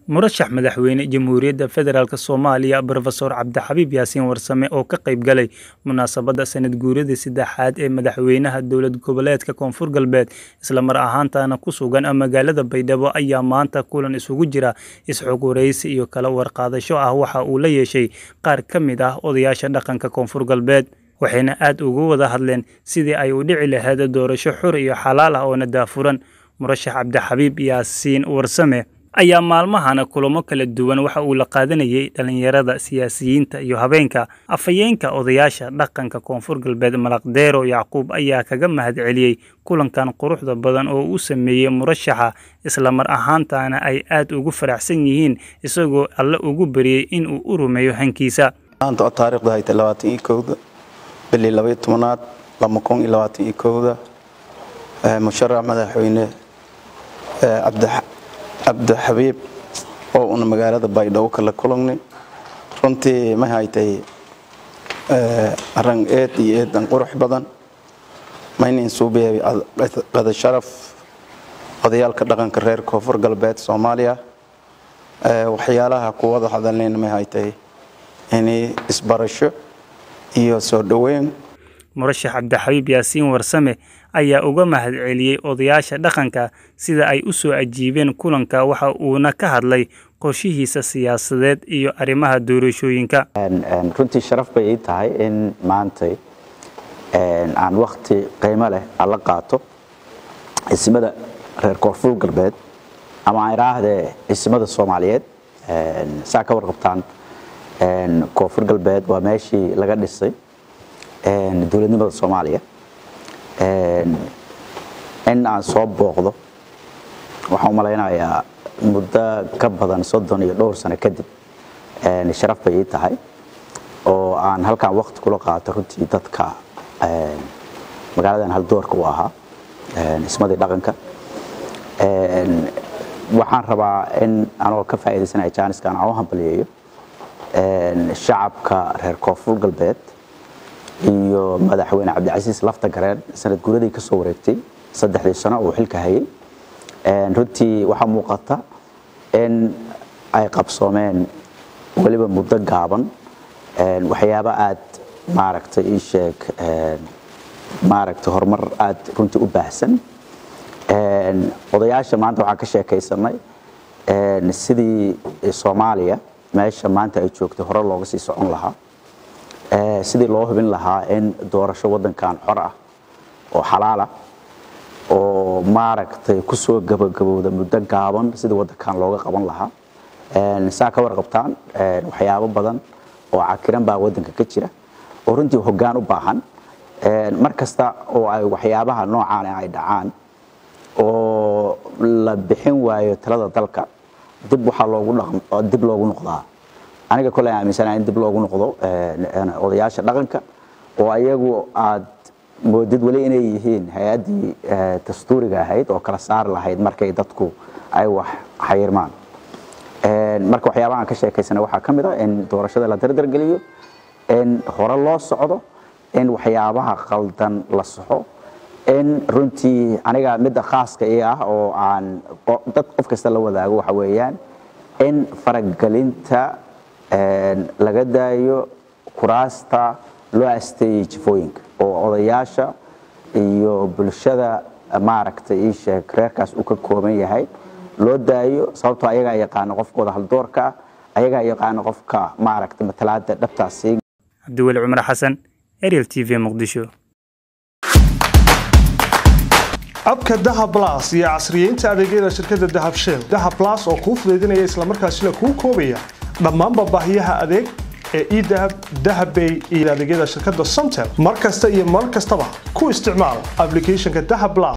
murashax madaxweyne jamhuuriyadda federaalk soomaaliya brofesor cabdixabiib yaasiin warsame oo ka qayb galay munaasabadda sanad guuradii saddexaad ee madaxweynaha dowlad goboleedka koonfur galbeed islamar ahaantana ku sugan magaalada baydhabo ayaa maanta kulan isugu jira isxog waraysi iyo kala warqaadasho ah waxa uu la yeeshay qaar ka mid ah odayaasha dhaqanka koonfur galbeed waxayna aad ugu wada hadleen sidii ay u dhici lahayd doorasho xur iyo xalaal ah oona daafuran murashax cabdixabiib yaasiin warsame ayaa maalmahana kulamo kala duwan waxa uu la qaadanayay dhallinyarada siyaasiyiinta iyo habeenka afhayeenka odayaasha dhaqanka koonfur galbeed malaqdeero yacquub ayaa kaga mahadceliyey kulankan quruxda badan oo uu sameeyey murashaxa islamar ahaantana ay aad ugu faraxsan yihiin isagoo alle ugu bariyey in uu u rumeeyo hankiisa maanta oo taariikhdu haytay labaatan iyo kowda bilii labaiyo tobanaad laba kun iyo labaatan iyo kowda musharax madaxweyne cabdixabiib oo una magaalada baydhabo kala kulangnay runtii ma haytay arran eed iyo eedan qurux badan maynin suubiyabi qada sharaf odayaalka dhaqanka reer koonfur galbeed soomaaliya waxyaalaha kuwada hadalnayn ma haytay inay isbarasho iyo soo dhoweyn murashax cabdixabiib yaasiin warsame ayaa uga mahadceliyey odayaasha dhaqanka sida ay u soo ajiibeen kulanka waxa uuna ka hadlay qorshihiisa siyaasadeed iyo arrimaha doorashooyinka runtii sharaf bay ii tahay in maantay aan wakti qiimo leh alla qaato cisimada reer koonfur galbeed ama aan idhaahdee cisimada soomaaliyeed saa ka warqabtaan koonfur galbeed waa meeshii laga dhisay dowladnimada soomaaliya in aan soo booqdo waxaan u malaynayaa muddo ka badan soddon iyo dhowr sano kadib sharaf bay ii tahay oo aan halkaan wakti kula qaato runtii dadka magaaladan haldoorka u ahaa ismadii dhaqanka waxaan rabaa in anoo ka faa'iidaysanaya jaaniskan aan u hambaliyeeyo shacabka reer koonfur galbeed iyo madaxweyne cabdicasiis lafta gareen sanad guuradii ka soo wareegtay saddexdii sano uu xilka hayay runtii waxaa muuqata in ay qabsoomeen weliba muddo gaaban waxyaabo aad maaragtay ii sheeg maaragtay horumar aad runtii u baahsan odayaasha maanta waxaan ka sheekaysanay sidii soomaaliya meesha maanta ay joogtay hore looga sii socon lahaa sidii loo hubin lahaa in doorasho waddankan xor ah oo xalaala oo maaragtay ku soo gabagabowda muddo gaaban sidii waddankan looga qaban lahaa saa ka warqabtaan waxyaabo badan oo cakiran baa waddanka ka jira oo runtii hoggaan u baahan mar kasta oo ay waxyaabaha noocaan ay dhacaan oo la bixin waayo talada dalka dib waxaa loogu dib loogu noqdaa aniga koley aaminsana in dib loogu noqdo odayaasha dhaqanka oo ayagu aad moodid weli inay yihiin hay-addii dastuuriga ahayd oo kala saari lahayd markay dadku ay wax xayirmaan marka waxyaabaha aan ka sheekaysana waxaa ka mid ah in doorashada la dardargeliyo in hore loo socdo in waxyaabaha qaldan la saxo in runtii aniga midda khaaska ii ah oo aan dad qof kasta la wadaago waxa weeyaan in faragelinta laga daayo kuraasta loo asteeyey jifooyinka oo odayaasha iyo bulshada maaragtay ii sheeg reerkaas uu ka kooban yahay loo daayo sababtoo ayagaa yaqaano qofkooda haldoorka ah ayagaa yaqaano qofka maaragtay matalaada dhabtaasi cabdiweli cumar xasan ariel t v muqdisho abka dahab blas iyo casriyeynta adeegyada shirkadda dahab shell dahab blas oo kuu fudaydinaya islamarkaasina kuu koobaya dhammaanba baahiyaha adeeg ee edahab dahabbay iyo adeegyada shirkadda somtel mar kasta iyo mar kastaba ku isticmaal ablicathonka dahab blas